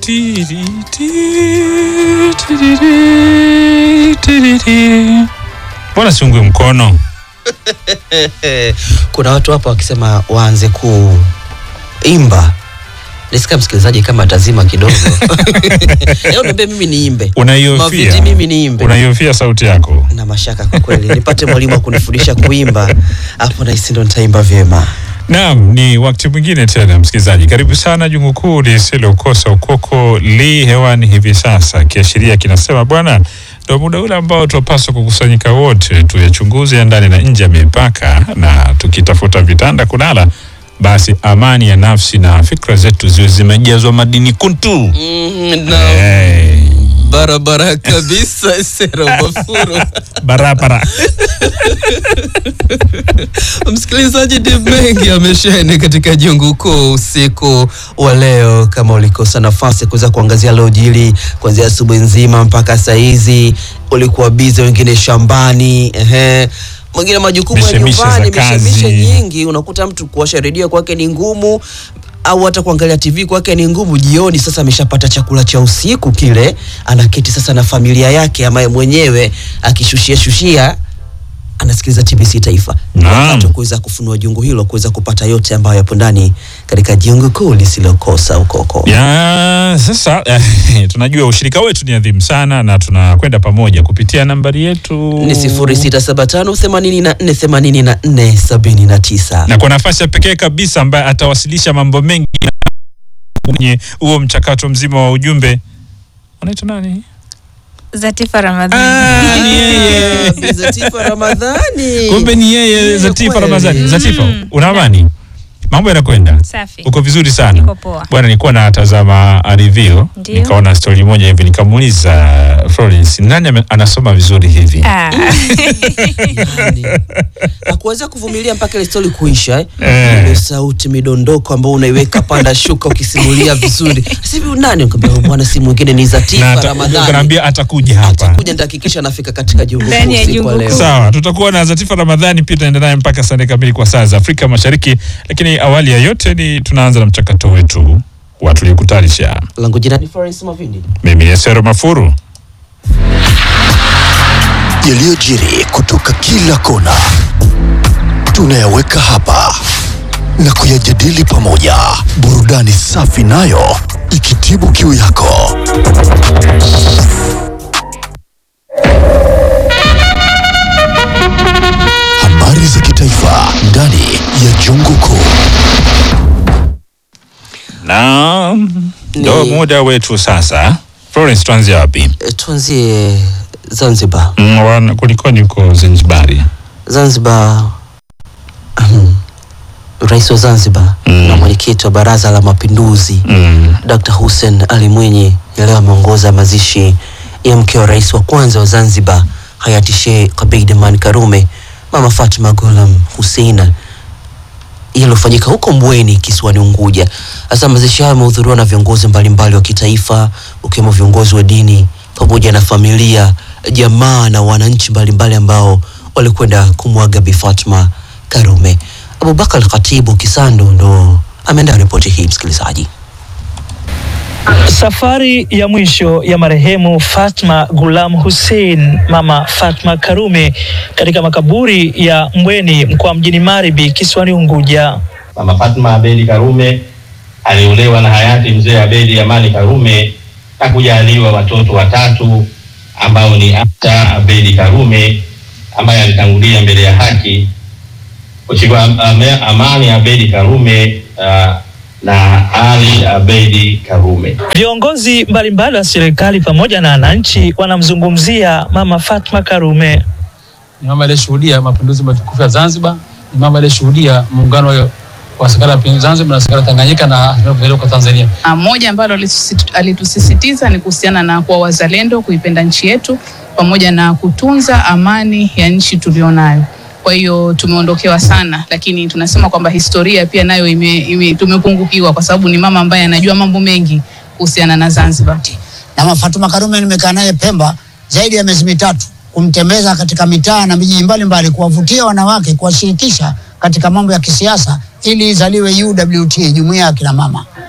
ti, ti, ti, ti, ti, ti, ti, ti. Mbona siungwi mkono? kuna watu hapa wakisema waanze kuimba nisika msikilizaji kama atazima kidogo leo niambie mimi niimbe Unaiofia? Maviti mimi niimbe Unaiofia sauti yako? na mashaka kwa kweli nipate mwalimu wa kunifundisha kuimba hapo nahisi ndo nitaimba vyema Naam, ni wakati mwingine tena msikilizaji, karibu sana jungu kuu lisilokosa ukoko li hewani hivi sasa, kiashiria kinasema bwana, ndo muda ule ambao tunapaswa kukusanyika wote tuyachunguze ya ndani na nje ya mipaka, na tukitafuta vitanda kulala, basi amani ya nafsi na fikra zetu ziwe zimejazwa madini kuntu. mm, Hey, barabara kabisa sero mafuro barabara msikilizaji ni mengi amesheni katika jungu kuu usiku wa leo kama ulikosa nafasi ya kuweza kuangazia lojili kuanzia asubuhi nzima mpaka sahizi ulikuwa bize wengine shambani ehe mwingine majukumu ya Mishemishe za nyumbani kazi. mishemishe nyingi unakuta mtu kuosha redio kwake ni ngumu au hata kuangalia tv kwake ni ngumu jioni sasa ameshapata chakula cha usiku kile anaketi sasa na familia yake ambaye mwenyewe akishushia shushia anasikiliza TBC Taifa. Ni Naam. wakati wa kuweza kufunua jungu hilo, kuweza kupata yote ambayo yapo ndani katika jungu kuu lisilokosa ukoko. ya sasa eh, tunajua ushirika wetu ni adhimu sana na tunakwenda pamoja kupitia nambari yetu Ni 0675 84 84 79. na kwa nafasi ya pekee kabisa ambaye atawasilisha mambo mengi kwenye huo mchakato mzima wa ujumbe anaitwa nani? Zatifa Ramadhani. Ah, ni yeye. Bi Zatifa Ramadhani. Kumbe ni yeye Yeye Zatifa kweli. Ramadhani. Zatifa, Mm. una amani? Mambo yanakwenda? Safi. Uko vizuri sana. Niko poa. Bwana, nilikuwa natazama review Ndio. nikaona story moja hivi nikamuuliza Florence, nani ame- anasoma vizuri hivi? Ah, Yani, hakuweza kuvumilia mpaka ile stori kuisha eh. Eh. Ile sauti midondoko ambao unaiweka panda shuka ukisimulia vizuri. Sasa hivi nani? Nikamwambia bwana, si mwingine ni Na Zatifa ata- Ramadhani. ukaniambia atakuja hapa. Atakuja nitahakikisha nafika katika jungu kuu Ndani ya usiku wa jungu leo. kuu. Sawa, tutakuwa na Zatifa Ramadhani pia tunaenda naye mpaka saa nne kamili kwa saa za Afrika Mashariki, lakini awali ya yote ni tunaanza na mchakato wetu wa tulikutanisha. langu jina ni Florence Mavindi. Mimi ni Sero Mafuru. yaliyojiri kutoka kila kona tunayaweka hapa na kuyajadili pamoja, burudani safi nayo ikitibu kiu yako. Habari za kitaifa ndani ya jungu kuu. Na ndo Ni- muda wetu sasa. Florence, tuanzie wapi? E, tuanzie Zanzibar. Mm, wana- kulikoni huko Zanzibari? Zanzibar, ahem, rais wa Zanzibar Mm. na mwenyekiti wa Baraza la Mapinduzi Mm. Dr. Hussein Ali Mwinyi leo ameongoza mazishi ya mke wa rais wa kwanza wa Zanzibar hayati Sheikh Abeid Aman Karume, Mama Fatma Ghulam Hussein yaliyofanyika huko Mbweni kisiwani Unguja. Sasa mazishi hayo yamehudhuriwa na viongozi mbalimbali wa kitaifa ukiwemo viongozi wa dini pamoja na familia, jamaa na wananchi mbalimbali ambao walikwenda kumwaga Bi Fatma Karume. Abubakar Khatibu Kisando ndo ameandaa ripoti hii, msikilizaji. Safari ya mwisho ya marehemu Fatma Gulam Hussein, mama Fatma Karume, katika makaburi ya Mbweni mkoa mjini Maribi kisiwani Unguja. Mama Fatma Abedi Karume aliolewa na hayati mzee Abedi Amani Karume na kujaliwa watoto watatu ambao ni Afta Abedi Karume ambaye alitangulia mbele ya haki, Mheshimiwa Am- Ame- Amani Abedi Karume uh, na Ali Abedi Karume. Viongozi mbalimbali wa serikali pamoja na wananchi wanamzungumzia mama Fatma Karume. ni mama aliyeshuhudia mapinduzi matukufu ya Zanzibar, ni mama aliyeshuhudia muungano wa- wa serikali ya mapinduzi Zanzibar na serikali ya Tanganyika na hatimaye kuzaliwa kwa Tanzania. Ah, Moja ambalo alitusisi- alitusisitiza ni kuhusiana na kuwa wazalendo, kuipenda nchi yetu pamoja na kutunza amani ya nchi tulionayo. Kwa hiyo tumeondokewa sana, lakini tunasema kwamba historia pia nayo ime, ime, tumepungukiwa kwa sababu ni mama ambaye anajua mambo mengi kuhusiana na Zanzibar. na Mama Fatuma Karume nimekaa naye Pemba zaidi ya miezi mitatu kumtembeza katika mitaa na miji mbalimbali kuwavutia wanawake kuwashirikisha katika mambo ya kisiasa ili izaliwe UWT, jumuiya ya kina mama.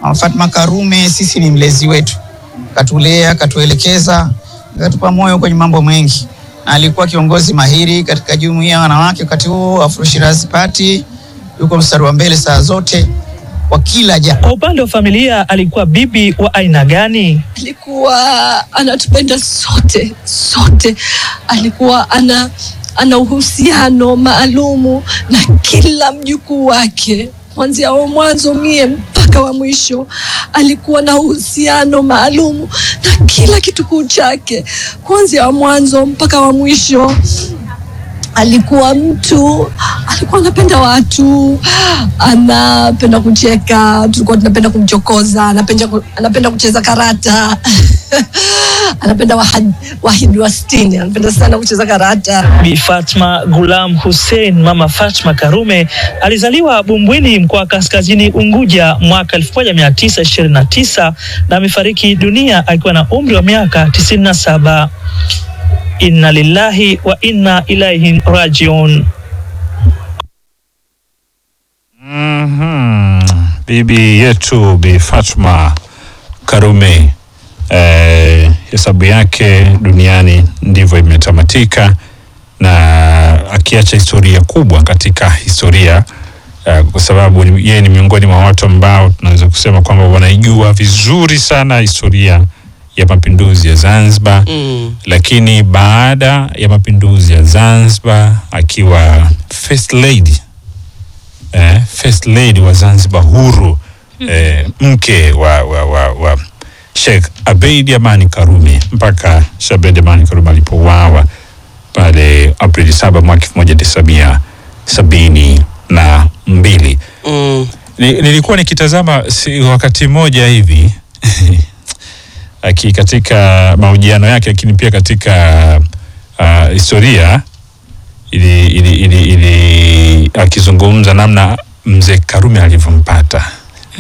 Mama Fatma Karume sisi ni mlezi wetu, katulea, katuelekeza, katupa moyo kwenye mambo mengi, na alikuwa kiongozi mahiri katika jumuiya ya wanawake wakati huo Afro Shirazi Party, yuko mstari wa mbele saa zote kwa kila jambo. Kwa upande wa familia, alikuwa bibi wa aina gani? alikuwa anatupenda sote sote, alikuwa ana ana uhusiano maalumu na kila mjukuu wake kuanzia wa mwanzo mie mpaka wa mwisho. Alikuwa na uhusiano maalumu na kila kitukuu chake kuanzia wa mwanzo mpaka wa mwisho. Alikuwa mtu, alikuwa anapenda watu, anapenda kucheka, tulikuwa tunapenda kumchokoza, anapenda, ku- anapenda kucheza karata anapenda wahid, wahidi wa sitini, anapenda sana kucheza karata. Bi Fatma Gulam Hussein, mama Fatma Karume, alizaliwa Bumbwini, mkoa wa Kaskazini Unguja mwaka 1929 na amefariki dunia akiwa na umri wa miaka 97. Inna lillahi wa inna ilaihi rajiun. Mhm. Bibi yetu Bi Fatma Karume eh, hesabu yake duniani ndivyo imetamatika, na akiacha historia kubwa katika historia eh, kwa sababu ni- yeye ni miongoni mwa watu ambao tunaweza kusema kwamba wanaijua vizuri sana historia ya mapinduzi ya Zanzibar Mm. lakini baada ya mapinduzi ya Zanzibar akiwa first lady eh, first lady wa Zanzibar huru eh, mke wa, wa, wa, wa Sheikh Abeid Amani Karume mpaka Sheikh Abeid Amani Karume alipouawa pale Aprili saba mwaka elfu moja tisa mia sabini na mbili. Mm. Ni- nilikuwa nikitazama si, wakati mmoja hivi aki katika mahojiano yake lakini pia katika uh, historia ili, ili, ili, ili akizungumza namna mzee Karume alivyompata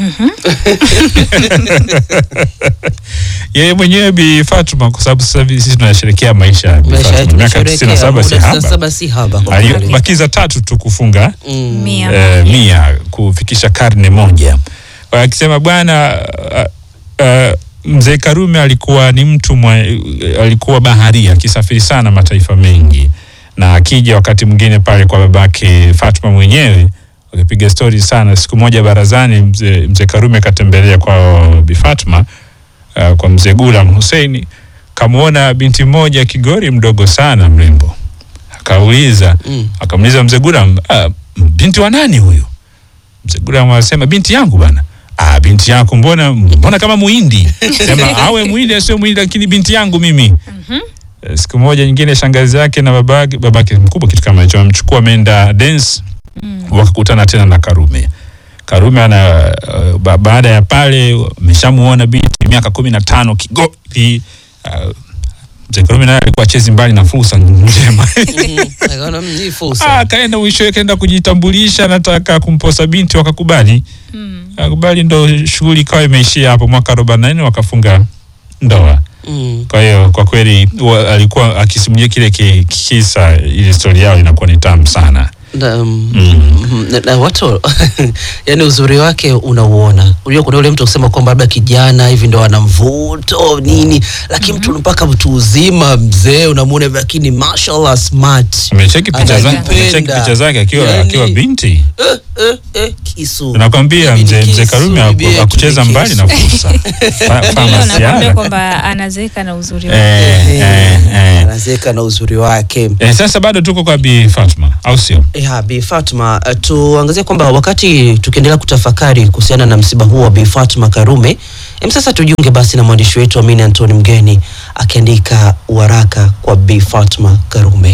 yeye mwenyewe Bi Fatuma, kwa sababu sasa hivi sisi tunasherehekea maisha ya Bi Maisha Fatuma, yetu miaka tisini na saba si muda haba, 97 si haba kwa kweli. alibakiza tatu tu kufunga Mm. Mia. eh, mia kufikisha karne moja. Kwa hiyo akisema bwana uh, uh, mzee Karume alikuwa ni mtu mwa, alikuwa baharia akisafiri sana mataifa mengi, na akija wakati mwingine pale kwa babake Fatuma mwenyewe wakipiga stori sana. Siku moja barazani, mzee mzee Karume katembelea kwa Bi Fatma uh, kwa mzee Gulam Hussein, kamwona binti mmoja kigori mdogo sana mrembo, akauliza Mm. akamuuliza mzee Gulam, ah, binti wa nani huyu? Mzee Gulam anasema binti yangu bana. Ah, binti yako mbona mbona kama muhindi? Sema awe muhindi asio muhindi, lakini binti yangu mimi. Eh, Siku moja nyingine shangazi yake na babake babake mkubwa kitu kama hicho amchukua ameenda dance wakakutana tena na Karume. Karume ana uh, ba, baada ya pale ameshamuona binti miaka kumi na tano kigoli uh, mzee Karume naye alikuwa chezi mbali na fursa njema Mm. Akaona, mm, hii fursa. Ah, akaenda mwishowe kaenda kujitambulisha, nataka kumposa binti, wakakubali. Akubali, ndo shughuli ikawa imeishia hapo. Mwaka arobaini na nne wakafunga ndoa. Mm. Kwa hiyo kwa kweli wa, alikuwa akisimulia kile ki- kisa, ile stori yao inakuwa ni tamu sana. Na, mm, Mm. na, na watu yani uzuri wake unauona. Unajua kuna yule mtu kusema kwamba labda kijana hivi ndo ana mvuto nini, lakini mtu mpaka mtu uzima mzee unamuona hivi, lakini mashallah smart. Umecheki picha zake, Anajipenda. umecheki picha zake akiwa Yani- akiwa binti. Eh, eh, eh, kisu. Nakwambia Bibi ni mzee mzee kisu, Karume bibi yetu akucheza ni mbali na kisu. fursa. Fa- Ndio famasiara. nakwambia kwamba anazeeka na uzuri wake. Eh, eh, eh. Anazeka na uzuri wake. Eh, sasa bado tuko kwa Bi Fatma au sio? Ya, Bi Fatma, uh, tuangazie kwamba wakati tukiendelea kutafakari kuhusiana na msiba huu wa Bi Fatma Karume, em, sasa tujiunge basi na mwandishi wetu Amini Antoni Mgeni akiandika waraka kwa Bi Fatma Karume.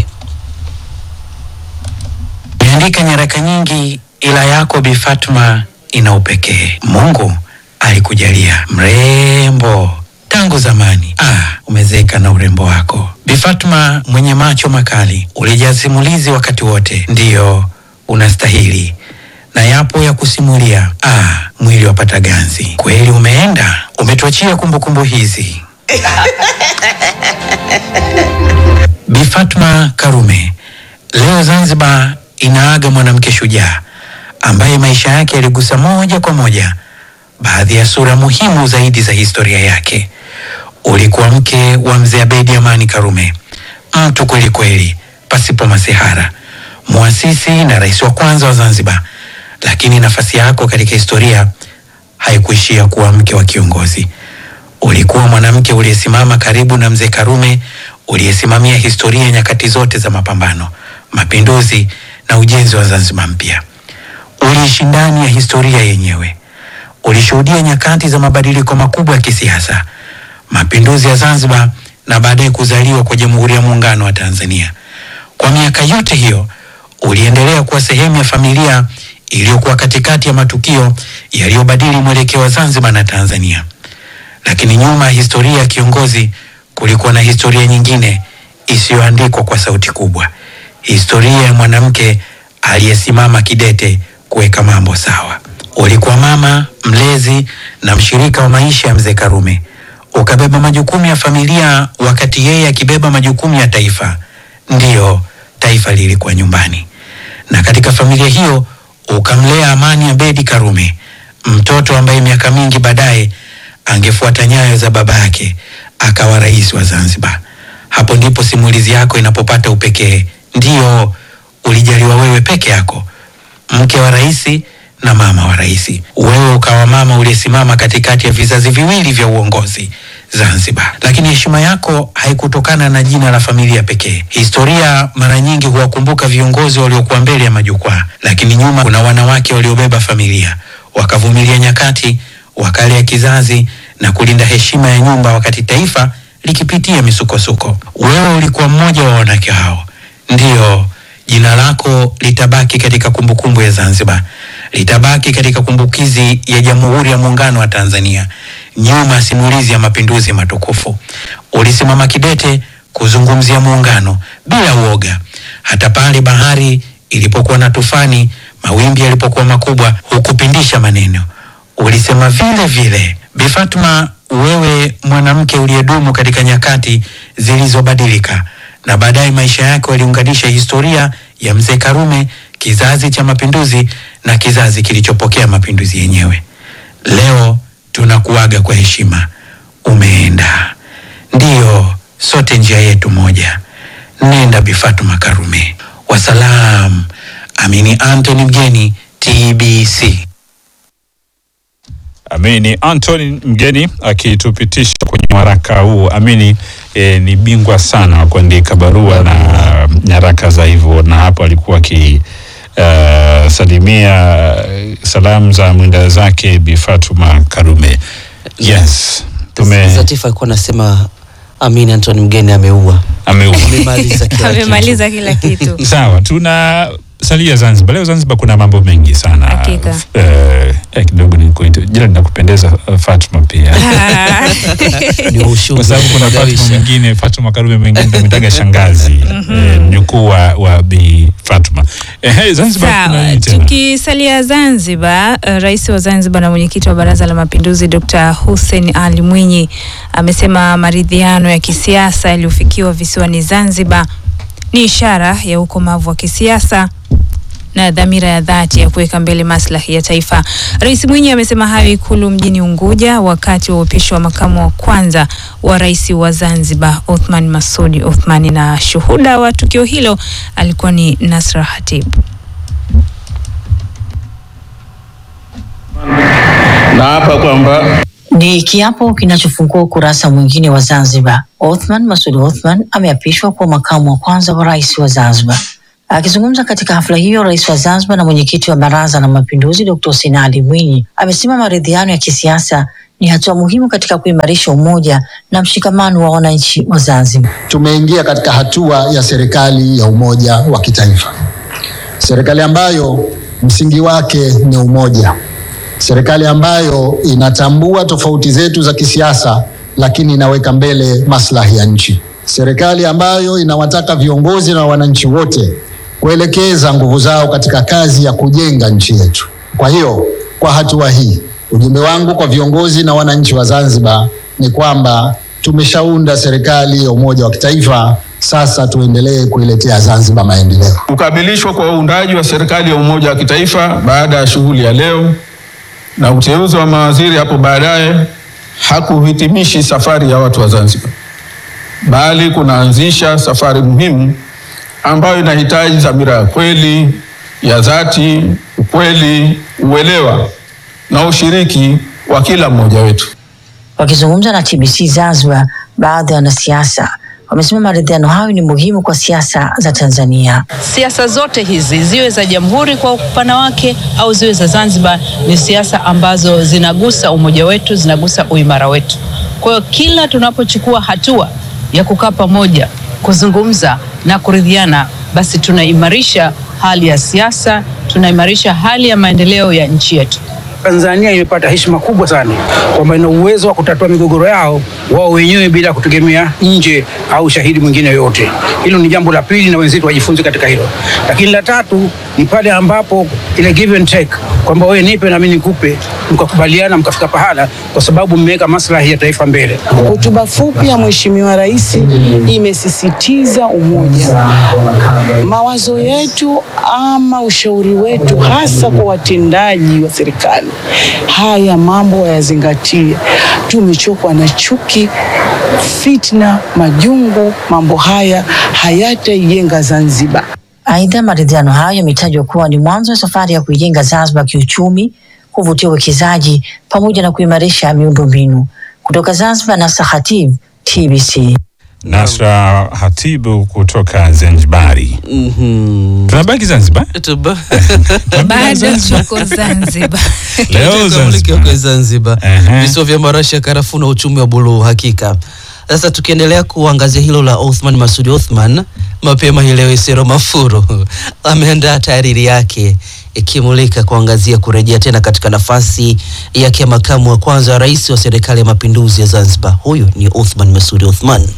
Umeandika nyaraka nyingi, ila yako Bi Fatma ina upekee. Mungu alikujalia mrembo tangu zamani. Ah, umezeka na urembo wako Bi Fatma, mwenye macho makali, ulijaa simulizi wakati wote. Ndiyo, unastahili na yapo ya kusimulia. Ah, mwili wapata ganzi kweli. Umeenda umetuachia kumbukumbu hizi. Bi Fatma Karume, leo Zanzibar inaaga mwanamke shujaa ambaye maisha yake yaligusa moja kwa moja baadhi ya sura muhimu zaidi za historia yake. Ulikuwa mke wa mzee Abedi Amani Karume, mtu kweli kweli, pasipo masihara, muasisi na rais wa kwanza wa Zanzibar. Lakini nafasi yako katika historia haikuishia kuwa mke wa kiongozi. Ulikuwa mwanamke uliyesimama karibu na mzee Karume, uliyesimamia historia nyakati zote za mapambano, mapinduzi na ujenzi wa Zanzibar mpya. Uliishi ndani ya historia yenyewe. Ulishuhudia nyakati za mabadiliko makubwa ya kisiasa, mapinduzi ya Zanzibar na baadaye kuzaliwa kwa Jamhuri ya Muungano wa Tanzania. Kwa miaka yote hiyo uliendelea kuwa sehemu ya familia iliyokuwa katikati ya matukio yaliyobadili mwelekeo wa Zanzibar na Tanzania. Lakini nyuma ya historia ya kiongozi kulikuwa na historia nyingine isiyoandikwa kwa sauti kubwa, historia ya mwanamke aliyesimama kidete kuweka mambo sawa. Ulikuwa mama, mlezi na mshirika wa maisha ya mzee Karume. Ukabeba majukumu ya familia wakati yeye akibeba majukumu ya taifa. Ndiyo, taifa lilikuwa nyumbani, na katika familia hiyo ukamlea Amani Abedi Karume, mtoto ambaye miaka mingi baadaye angefuata nyayo za baba yake akawa rais wa Zanzibar. Hapo ndipo simulizi yako inapopata upekee. Ndiyo, ulijaliwa wewe peke yako, mke wa rais na mama wa rais. Wewe ukawa mama uliyesimama katikati ya vizazi viwili vya uongozi Zanzibar. Lakini heshima yako haikutokana na jina la familia pekee. Historia mara nyingi huwakumbuka viongozi waliokuwa mbele ya majukwaa, lakini nyuma kuna wanawake waliobeba familia, wakavumilia nyakati, wakalea kizazi na kulinda heshima ya nyumba wakati taifa likipitia misukosuko. Wewe ulikuwa mmoja wa wanawake hao. Ndiyo, jina lako litabaki katika kumbukumbu ya Zanzibar, litabaki katika kumbukizi ya Jamhuri ya Muungano wa Tanzania, nyuma ya simulizi ya mapinduzi matukufu. Ulisimama kidete kuzungumzia muungano bila uoga, hata pale bahari ilipokuwa na tufani, mawimbi yalipokuwa makubwa, hukupindisha maneno. Ulisema vile vile. Bi Fatuma, wewe mwanamke uliyedumu katika nyakati zilizobadilika na baadaye maisha yako yaliunganisha historia ya mzee Karume, kizazi cha mapinduzi na kizazi kilichopokea mapinduzi yenyewe. Leo tunakuaga kwa heshima, umeenda. Ndiyo, sote njia yetu moja. Nenda Bi Fatuma Karume. Wasalam. Amini Anthony Mgeni, TBC. Amini Anthony Mgeni akitupitisha kwenye waraka huu. Amini e, ni bingwa sana wa kuandika barua na nyaraka za hivyo, na hapo alikuwa aki uh, salimia salamu za mwenda zake Bi Fatuma Karume. Yes, tume Zatifa alikuwa anasema Amin Anthony Mgeni ameua. ameua Amemaliza kila kitu. amemaliza kila kitu Sawa, tuna salia Zanzibar. Leo Zanzibar kuna mambo mengi sana. Hakika. Eh, eh, kidogo ni jina linakupendeza uh, Fatuma pia. Ni ushuru Kwa sababu kuna Fatuma kugawisha. mwingine, Fatuma Karume mwingine ndio mtaga shangazi eh, mjukuu wa, wa Bi Fatuma. Eh, Zanzibar kuna Sawa, nini tena? tukisalia Zanzibar, uh, rais wa Zanzibar na mwenyekiti wa Baraza la Mapinduzi Dr. Hussein Ali Mwinyi amesema maridhiano ya kisiasa yaliyofikiwa visiwani Zanzibar ni ishara ya ukomavu wa kisiasa na dhamira ya dhati ya kuweka mbele maslahi ya taifa. Rais Mwinyi amesema hayo Ikulu mjini Unguja wakati wa uapisho wa makamu wa kwanza wa rais wa Zanzibar Othman Masudi Othman, na shuhuda wa tukio hilo alikuwa ni Nasra Hatib. na hapa kwamba Ni kiapo kinachofungua ukurasa mwingine wa Zanzibar. Othman Masud Othman ameapishwa kuwa makamu wa kwanza wa rais wa Zanzibar. Akizungumza katika hafla hiyo, rais wa Zanzibar na mwenyekiti wa Baraza la Mapinduzi Dr. Hussein Ali Mwinyi amesema maridhiano ya kisiasa ni hatua muhimu katika kuimarisha umoja na mshikamano wa wananchi wa Zanzibar. Tumeingia katika hatua ya serikali ya umoja wa kitaifa, serikali ambayo msingi wake ni umoja, serikali ambayo inatambua tofauti zetu za kisiasa, lakini inaweka mbele maslahi ya nchi, serikali ambayo inawataka viongozi na wananchi wote kuelekeza nguvu zao katika kazi ya kujenga nchi yetu. Kwa hiyo, kwa hatua hii, ujumbe wangu kwa viongozi na wananchi wa Zanzibar ni kwamba tumeshaunda serikali ya umoja wa kitaifa. Sasa tuendelee kuiletea Zanzibar maendeleo. kukamilishwa kwa uundaji wa serikali ya umoja wa kitaifa baada ya shughuli ya leo na uteuzi wa mawaziri hapo baadaye hakuhitimishi safari ya watu wa Zanzibar, bali kunaanzisha safari muhimu ambayo inahitaji dhamira ya kweli, ya dhati, ukweli, uelewa na ushiriki wa kila mmoja wetu. Wakizungumza na TBC Zanzibar, baadhi ya wanasiasa wamesema maridhiano hayo ni muhimu kwa siasa za Tanzania. Siasa zote hizi ziwe za jamhuri kwa upana wake au ziwe za Zanzibar, ni siasa ambazo zinagusa umoja wetu, zinagusa uimara wetu. Kwa hiyo kila tunapochukua hatua ya kukaa pamoja, kuzungumza na kuridhiana, basi tunaimarisha hali ya siasa, tunaimarisha hali ya maendeleo ya nchi yetu. Tanzania imepata heshima kubwa sana kwamba ina uwezo wa kutatua migogoro yao wao wenyewe bila kutegemea nje au shahidi mwingine yoyote. Hilo ni jambo la pili, na wenzetu wajifunze katika hilo. Lakini la tatu ni pale ambapo ile give and take, kwamba wewe nipe na mimi nikupe, mkakubaliana mkafika pahala, kwa sababu mmeweka maslahi ya taifa mbele. Hotuba fupi ya Mheshimiwa Rais imesisitiza umoja. Mawazo yetu ama ushauri wetu hasa kwa watendaji wa serikali, haya mambo yazingatie. Tumechokwa na chuki, fitna, majungu. Mambo haya hayataijenga Zanzibar. Aidha, maridhiano hayo yametajwa kuwa ni mwanzo wa safari ya kuijenga Zanzibar kiuchumi, kuvutia uwekezaji pamoja na kuimarisha miundombinu. Kutoka Zanzibar, Nasa Khatib, TBC. Nasra Hatibu kutoka Zanzibari. Tunabaki Zanzibar? Bado tuko Zanzibar. Leo Tutamulika Zanzibar. huko Zanzibar, visiwa vya marashi ya karafuu na uchumi wa buluu. Hakika sasa, tukiendelea kuangazia hilo la Othman Masudi Othman, mapema hii leo Isero Mafuru ameandaa tahariri yake ikimulika kuangazia kurejea tena katika nafasi yake ya makamu wa kwanza wa rais wa serikali ya mapinduzi ya Zanzibar. Huyu ni Othman Masudi Othman.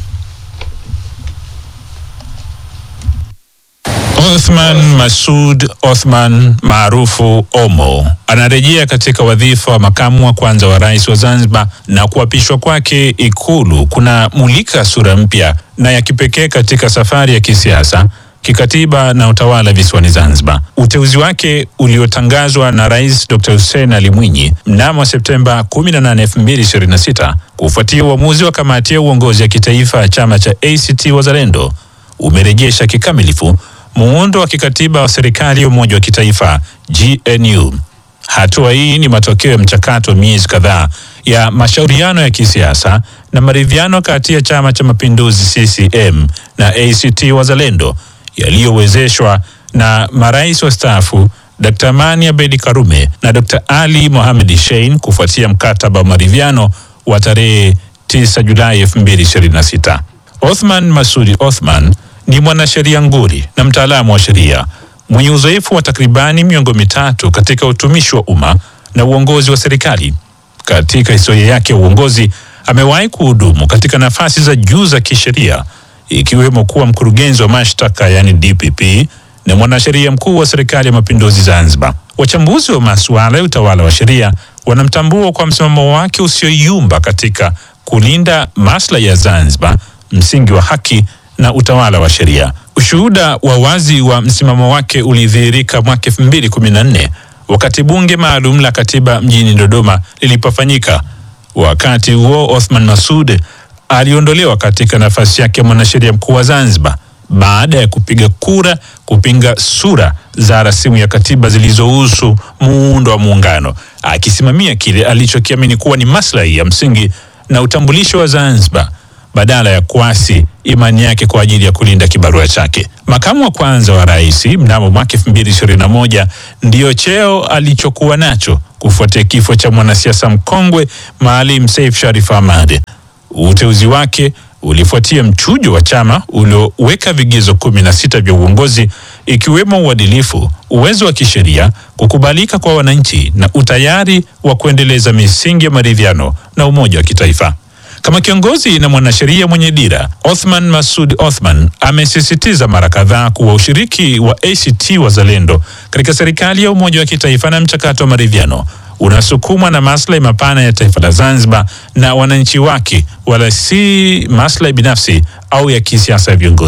Othman Masud Othman maarufu Omo anarejea katika wadhifa wa makamu wa kwanza wa rais wa Zanzibar, na kuapishwa kwake Ikulu kuna mulika sura mpya na ya kipekee katika safari ya kisiasa kikatiba na utawala visiwani Zanzibar. Uteuzi wake uliotangazwa na Rais Dr. Hussein Ali Mwinyi mnamo Septemba 18, 2026 kufuatia uamuzi wa kamati ya uongozi ya kitaifa ya chama cha ACT Wazalendo umerejesha kikamilifu muundo wa kikatiba wa serikali ya umoja wa kitaifa GNU. Hatua hii ni matokeo ya mchakato wa miezi kadhaa ya mashauriano ya kisiasa na maridhiano kati ya Chama cha Mapinduzi CCM na ACT Wazalendo yaliyowezeshwa na marais wastaafu Dr. Amani Abedi Karume na Dr. Ali Mohamed Shein kufuatia mkataba wa maridhiano wa tarehe 9 Julai 2026. Othman Masudi Othman ni mwanasheria nguli na mtaalamu wa sheria mwenye uzoefu wa takribani miongo mitatu katika utumishi wa umma na uongozi wa serikali. Katika historia yake ya uongozi, amewahi kuhudumu katika nafasi za juu za kisheria ikiwemo kuwa mkurugenzi wa mashtaka yani DPP na mwanasheria mkuu wa serikali ya mapinduzi Zanzibar. Wachambuzi wa masuala ya utawala wa sheria wanamtambua kwa msimamo wake usioyumba katika kulinda maslahi ya Zanzibar, msingi wa haki na utawala wa sheria. Ushuhuda wa wazi wa msimamo wake ulidhihirika mwaka 2014 wakati bunge maalum la katiba mjini Dodoma lilipofanyika. Wakati huo Othman Masud aliondolewa katika nafasi yake ya mwanasheria mkuu wa Zanzibar baada ya kupiga kura kupinga sura za rasimu ya katiba zilizohusu muundo wa muungano, akisimamia kile alichokiamini kuwa ni maslahi ya msingi na utambulisho wa Zanzibar badala ya kuasi imani yake kwa ajili ya kulinda kibarua chake. Makamu wa kwanza wa rais mnamo mwaka 2021 ndiyo cheo alichokuwa nacho kufuatia kifo cha mwanasiasa mkongwe Maalim Seif Sharif Ahmad. Uteuzi wake ulifuatia mchujo wa chama ulioweka vigezo kumi na sita vya uongozi ikiwemo uadilifu, uwezo wa kisheria, kukubalika kwa wananchi na utayari wa kuendeleza misingi ya maridhiano na umoja wa kitaifa. Kama kiongozi na mwanasheria mwenye dira, Othman Masud Othman amesisitiza mara kadhaa kuwa ushiriki wa ACT Wazalendo katika serikali ya umoja wa kitaifa na mchakato wa maridhiano unasukumwa na maslahi mapana ya taifa la Zanzibar na wananchi wake, wala si maslahi binafsi au ya kisiasa ya viongozi.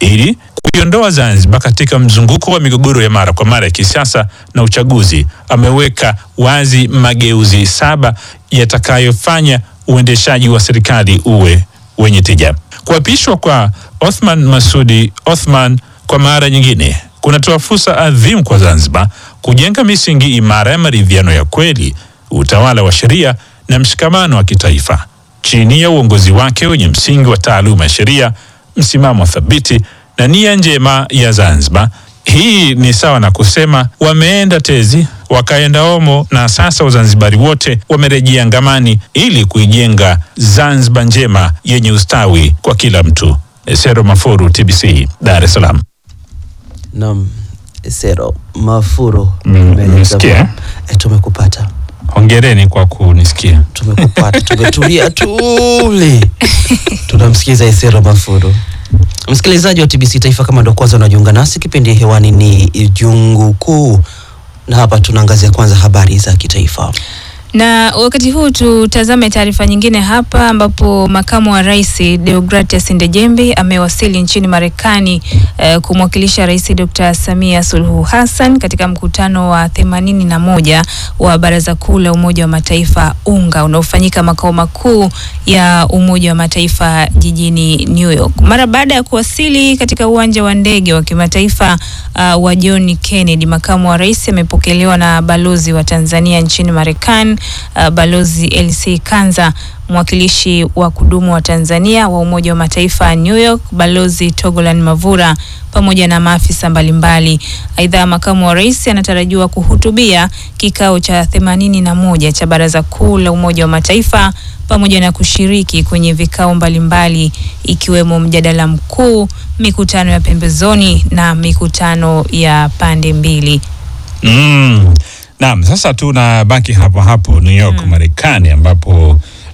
ili kuiondoa Zanzibar katika mzunguko wa migogoro ya mara kwa mara ya kisiasa na uchaguzi. Ameweka wazi mageuzi saba yatakayofanya uendeshaji wa serikali uwe wenye tija. Kuapishwa kwa Othman Masudi Othman kwa mara nyingine kunatoa fursa adhimu kwa Zanzibar kujenga misingi imara ya maridhiano ya kweli, utawala wa sheria na mshikamano wa kitaifa chini ya uongozi wake wenye msingi wa taaluma ya sheria, msimamo thabiti na nia njema ya Zanzibar. Hii ni sawa na kusema wameenda tezi wakaenda omo, na sasa Wazanzibari wote wamerejea ngamani ili kuijenga Zanzibar njema yenye ustawi kwa kila mtu. Sero Mafuru, TBC, Dar es Salaam. Naam, Sero Mafuro, Mmesikia? Eh, tumekupata. Hongereni kwa kunisikia. Tumekupata, tumetulia tuli, tunamsikiza Isero Mafuro. Msikilizaji wa TBC Taifa, kama ndo kwanza unajiunga nasi, kipindi hewani ni Jungu Kuu, na hapa tunaangazia kwanza habari za kitaifa. Na wakati huu tutazame taarifa nyingine hapa ambapo makamu wa rais Deogratias Ndejembi amewasili nchini Marekani eh, kumwakilisha Rais Dr. Samia Suluhu Hassan katika mkutano wa themanini na moja wa Baraza Kuu la Umoja wa Mataifa UNGA unaofanyika makao makuu ya Umoja wa Mataifa jijini New York. Mara baada ya kuwasili katika uwanja wa ndege wa kimataifa uh, wa John Kennedy, makamu wa rais amepokelewa na balozi wa Tanzania nchini Marekani uh, Balozi LC Kanza, mwakilishi wa kudumu wa Tanzania wa Umoja wa Mataifa New York, Balozi Togolan Mavura pamoja na maafisa mbalimbali. Aidha, makamu wa rais anatarajiwa kuhutubia kikao cha themanini na moja cha Baraza Kuu la Umoja wa Mataifa pamoja na kushiriki kwenye vikao mbalimbali ikiwemo mjadala mkuu, mikutano ya pembezoni na mikutano ya pande mbili. Mm. Naam, sasa tunabaki hapo hapo New York Marekani, ambapo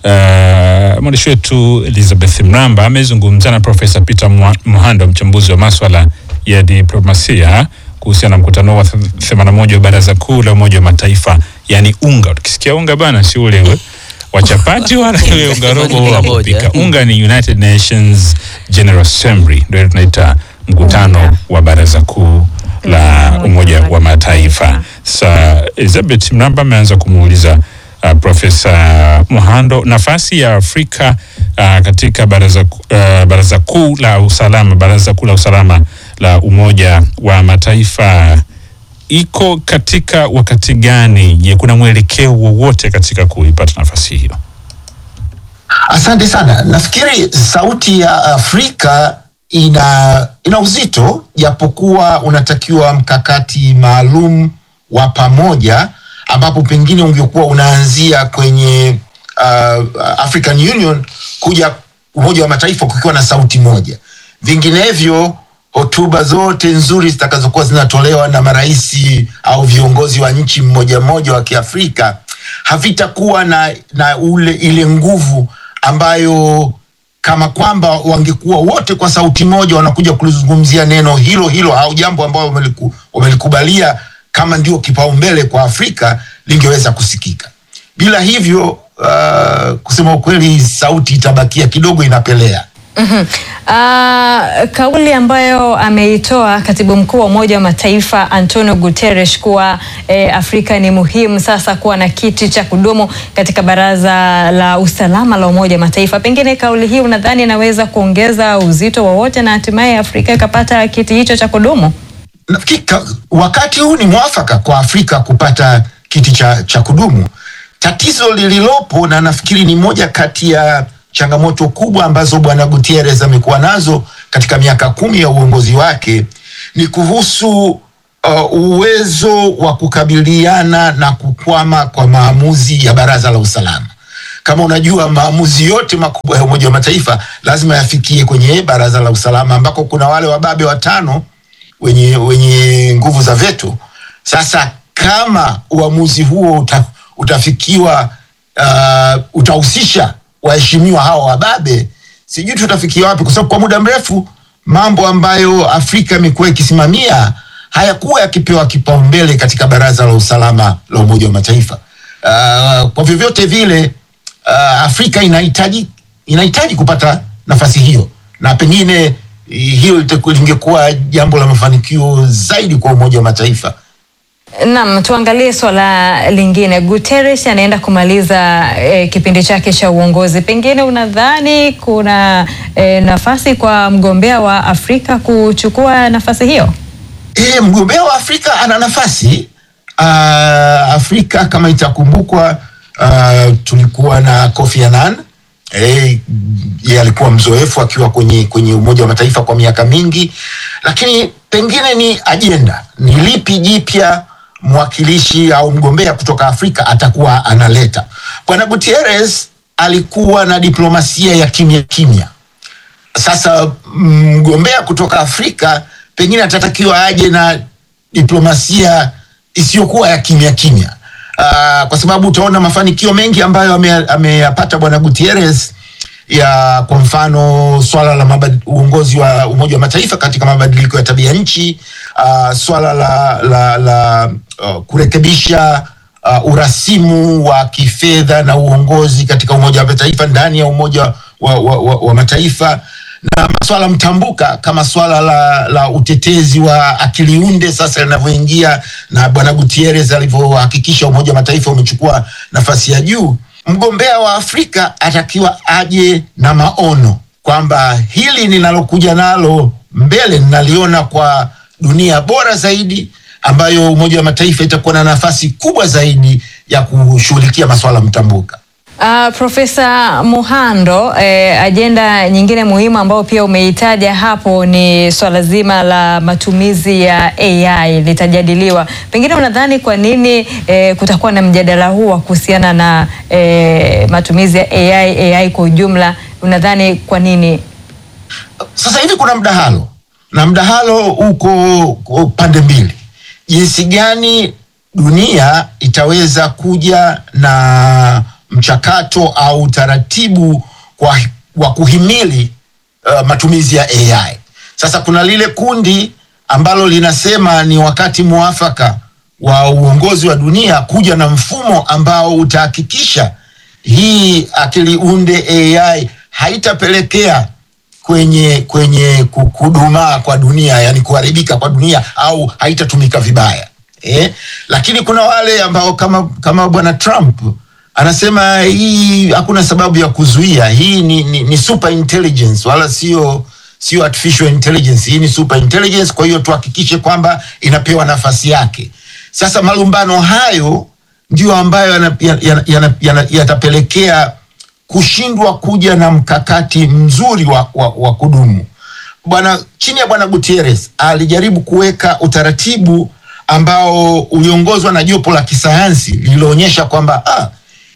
uh, mwandishi wetu Elizabeth Mramba amezungumza na Profesa Peter Mwa- Muhando, mchambuzi wa maswala ya diplomasia kuhusiana na mkutano wa 81 wa Baraza Kuu la Umoja wa Mataifa, yani UNGA. Tukisikia unga bana, si ule we wa chapati wala ule unga robo wa kupika. Unga ni United Nations General Assembly, ndio tunaita mkutano wa Baraza Kuu la Umoja wa Mataifa. Sasa Elizabeth Mramba ameanza kumuuliza uh, Profesa Muhando nafasi ya Afrika uh, katika baraza, ku- uh, baraza kuu la usalama baraza kuu la usalama la Umoja wa Mataifa iko katika wakati gani? Je, kuna mwelekeo wowote katika kuipata nafasi hiyo? Asante sana. Nafikiri sauti ya Afrika ina ina uzito, japokuwa unatakiwa mkakati maalum wa pamoja, ambapo pengine ungekuwa unaanzia kwenye uh, African Union kuja Umoja wa Mataifa kukiwa na sauti moja. Vinginevyo hotuba zote nzuri zitakazokuwa zinatolewa na maraisi au viongozi wa nchi mmoja mmoja wa Kiafrika havitakuwa na, na ule ile nguvu ambayo kama kwamba wangekuwa wote kwa sauti moja wanakuja kulizungumzia neno hilo hilo au jambo ambalo wameliku, wamelikubalia kama ndio kipaumbele kwa Afrika lingeweza kusikika. Bila hivyo uh, kusema ukweli, sauti itabakia kidogo inapelea. Mhm. Uh, kauli ambayo ameitoa katibu mkuu wa Umoja wa Mataifa Antonio Guterres kuwa eh, Afrika ni muhimu sasa kuwa na kiti cha kudumu katika Baraza la Usalama la Umoja wa Mataifa. Pengine kauli hii unadhani inaweza kuongeza uzito wowote na hatimaye Afrika ikapata kiti hicho cha kudumu? Nafikiri ka- wakati huu ni mwafaka kwa Afrika kupata kiti cha, cha kudumu. Tatizo lililopo na nafikiri ni moja kati ya changamoto kubwa ambazo bwana Gutierrez amekuwa nazo katika miaka kumi ya uongozi wake ni kuhusu uh, uwezo wa kukabiliana na kukwama kwa maamuzi ya Baraza la Usalama. Kama unajua maamuzi yote makubwa ya Umoja wa Mataifa lazima yafikie kwenye Baraza la Usalama ambako kuna wale wababe watano wenye, wenye nguvu za veto. Sasa kama uamuzi huo uta, utafikiwa uh, utahusisha waheshimiwa hawa wababe, sijui tutafikia wapi, kwa sababu kwa muda mrefu mambo ambayo Afrika imekuwa ikisimamia hayakuwa yakipewa kipaumbele katika Baraza la Usalama la Umoja wa Mataifa. Uh, kwa vyovyote vile uh, Afrika inahitaji inahitaji kupata nafasi hiyo na pengine hiyo itakuwa- lingekuwa jambo la mafanikio zaidi kwa Umoja wa Mataifa. Naam, tuangalie swala lingine. Guterres anaenda kumaliza eh, kipindi chake cha uongozi. Pengine unadhani kuna eh, nafasi kwa mgombea wa Afrika kuchukua nafasi hiyo? E, mgombea wa Afrika ana nafasi uh, Afrika kama itakumbukwa, uh, tulikuwa na Kofi Annan e, yeye alikuwa mzoefu akiwa kwenye, kwenye Umoja wa Mataifa kwa miaka mingi, lakini pengine ni ajenda, ni lipi jipya mwakilishi au mgombea kutoka Afrika atakuwa analeta. Bwana Gutierrez alikuwa na diplomasia ya kimya kimya sasa mgombea kutoka Afrika pengine atatakiwa aje na diplomasia isiyokuwa ya kimya kimya. Uh, kwa sababu utaona mafanikio mengi ambayo ame- ameyapata bwana Gutierrez ya kwa mfano swala la mabad, uongozi wa Umoja wa Mataifa katika mabadiliko ya tabia nchi, uh, swala la, la, la uh, kurekebisha uh, urasimu wa kifedha na uongozi katika Umoja wa Mataifa ndani ya Umoja wa, wa, wa, wa Mataifa na maswala mtambuka kama swala la, la utetezi wa akili unde sasa linavyoingia na bwana Gutierrez alivyohakikisha Umoja wa Mataifa umechukua nafasi ya juu. Mgombea wa Afrika atakiwa aje na maono kwamba hili ninalokuja nalo mbele ninaliona kwa dunia bora zaidi ambayo Umoja wa Mataifa itakuwa na nafasi kubwa zaidi ya kushughulikia maswala mtambuka. Uh, Profesa Muhando, eh, ajenda nyingine muhimu ambayo pia umeitaja hapo ni swala zima la matumizi ya AI litajadiliwa. Pengine unadhani kwa nini eh, kutakuwa na mjadala huu wa kuhusiana na eh, matumizi ya AI, AI kwa ujumla? Unadhani kwa nini? sasa hivi kuna mdahalo na mdahalo uko uko pande mbili, jinsi gani dunia itaweza kuja na mchakato au utaratibu kwa, wa kuhimili uh, matumizi ya AI. Sasa kuna lile kundi ambalo linasema ni wakati mwafaka wa uongozi wa dunia kuja na mfumo ambao utahakikisha hii akili unde AI haitapelekea kwenye kwenye ku- kudumaa kwa dunia, yani kuharibika kwa dunia au haitatumika vibaya eh? Lakini kuna wale ambao kama kama bwana Trump anasema hii hakuna sababu ya kuzuia, hii ni, ni, ni super intelligence wala sio sio artificial intelligence, hii ni super intelligence. Kwa hiyo tuhakikishe kwamba inapewa nafasi yake. Sasa malumbano hayo ndio ambayo yana- yana- yana- yana- yatapelekea kushindwa kuja na mkakati mzuri wa, wa, wa kudumu. Bwana chini ya bwana Gutierrez alijaribu kuweka utaratibu ambao uliongozwa na jopo la kisayansi lililoonyesha kwamba ah,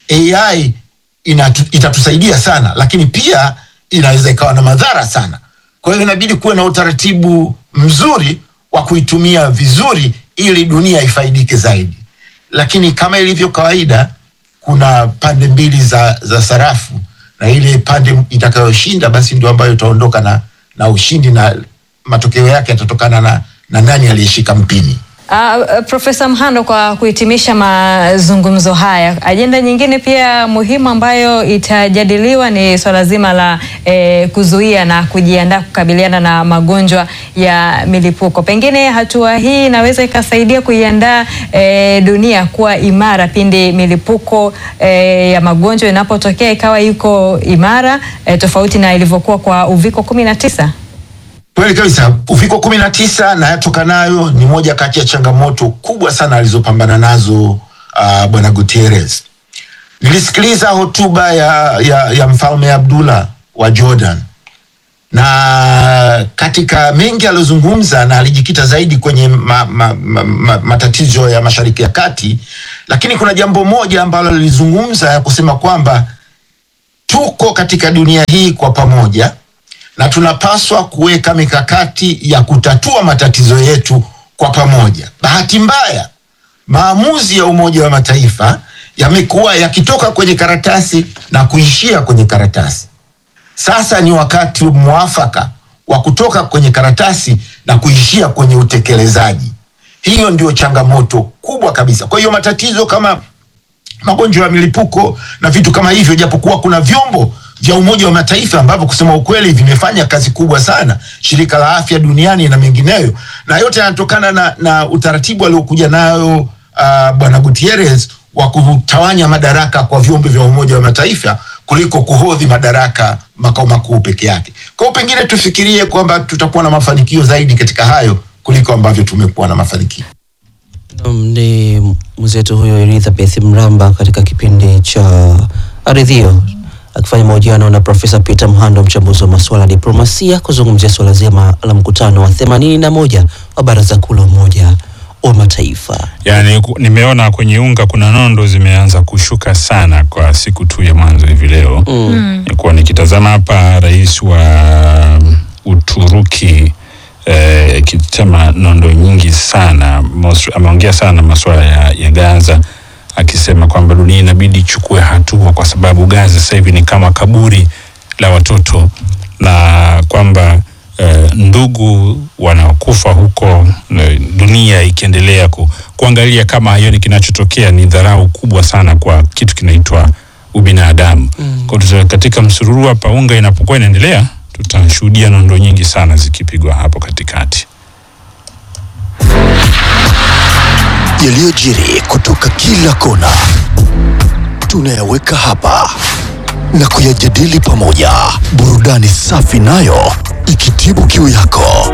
AI inatu, itatusaidia sana, lakini pia inaweza ikawa na madhara sana. Kwa hiyo inabidi kuwe na utaratibu mzuri wa kuitumia vizuri ili dunia ifaidike zaidi. Lakini kama ilivyo kawaida, kuna pande mbili za, za sarafu na ile pande itakayoshinda basi ndio ambayo itaondoka na, na ushindi na matokeo yake yatatokana na, na nani aliyeshika mpini. Uh, Profesa Mhando, kwa kuhitimisha mazungumzo haya, ajenda nyingine pia muhimu ambayo itajadiliwa ni swala zima la eh, kuzuia na kujiandaa kukabiliana na magonjwa ya milipuko. Pengine hatua hii inaweza ikasaidia kuiandaa eh, dunia kuwa imara pindi milipuko eh, ya magonjwa inapotokea ikawa iko imara eh, tofauti na ilivyokuwa kwa uviko kumi na tisa. Kweli kabisa, uviko kumi na tisa na yatokanayo ni moja kati ya changamoto kubwa sana alizopambana nazo uh, bwana Gutierrez. Nilisikiliza hotuba ya, ya, ya mfalme Abdullah wa Jordan na katika mengi aliyozungumza na alijikita zaidi kwenye ma, ma, ma, ma, matatizo ya Mashariki ya Kati, lakini kuna jambo moja ambalo lilizungumza ya kusema kwamba tuko katika dunia hii kwa pamoja na tunapaswa kuweka mikakati ya kutatua matatizo yetu kwa pamoja. Bahati mbaya, maamuzi ya Umoja wa Mataifa yamekuwa yakitoka kwenye karatasi na kuishia kwenye karatasi. Sasa ni wakati mwafaka wa kutoka kwenye karatasi na kuishia kwenye utekelezaji. Hiyo ndio changamoto kubwa kabisa. Kwa hiyo matatizo kama magonjwa ya milipuko na vitu kama hivyo, japokuwa kuna vyombo vya Umoja wa Mataifa ambavyo kusema ukweli vimefanya kazi kubwa sana, shirika la afya duniani na mengineyo, na yote yanatokana na, na utaratibu aliokuja nayo uh, Bwana Gutierrez wa kutawanya madaraka kwa vyombo vya Umoja wa Mataifa kuliko kuhodhi madaraka makao makuu peke yake. Kwa hiyo pengine tufikirie kwamba tutakuwa na mafanikio zaidi katika hayo kuliko ambavyo tumekuwa na mafanikio. Um, ni mwenzetu huyo Elizabeth Mramba katika kipindi cha Aridhio akifanya mahojiano na Profesa Peter Mhando, mchambuzi wa masuala ya diplomasia, kuzungumzia suala zima la mkutano wa themanini na moja wa Baraza Kuu la Umoja wa Mataifa. Yani ku- nimeona kwenye unga kuna nondo zimeanza kushuka sana kwa siku tu ya mwanzo hivi leo. Mm. Nilikuwa nikitazama hapa rais wa Uturuki eh, akisema nondo nyingi sana Mos- ameongea sana masuala ya, ya Gaza akisema kwamba dunia inabidi ichukue hatua kwa sababu Gaza sasa hivi ni kama kaburi la watoto na kwamba eh, ndugu wanaokufa huko eh, dunia ikiendelea ku, kuangalia kama hiyo ni kinachotokea ni dharau kubwa sana kwa kitu kinaitwa ubinadamu. Mm. Kwa hiyo katika msururu hapa unga inapokuwa inaendelea tutashuhudia nondo nyingi sana zikipigwa hapo katikati. yaliyojiri kutoka kila kona tunayaweka hapa na kuyajadili pamoja, burudani safi nayo ikitibu kiu yako.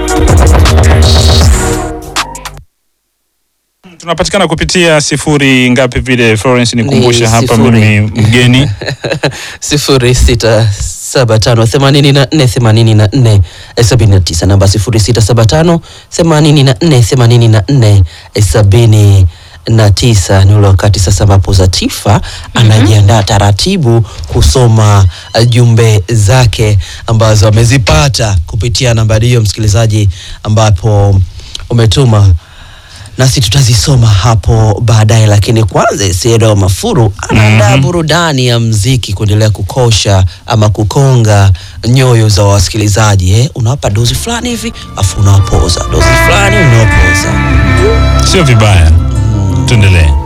Tunapatikana kupitia sifuri ngapi vile Florence nikumbushe Ni hapa sifuri. mimi mgeni sifuri sita saba tano themanini na nne themanini na nne sabini na tisa namba sifuri sita saba tano themanini na nne themanini na nne sabini na tisa ni ule wakati sasa ambapo Zatifa anajiandaa taratibu kusoma uh, jumbe zake ambazo amezipata kupitia nambari hiyo msikilizaji, ambapo umetuma nasi tutazisoma hapo baadaye, lakini kwanza Siedo Mafuru anaandaa Mhm. burudani ya mziki kuendelea kukosha ama kukonga nyoyo za wasikilizaji eh? Unawapa dozi fulani hivi afu unawapoza, dozi fulani unawapoza. sio vibaya. Tuendelee.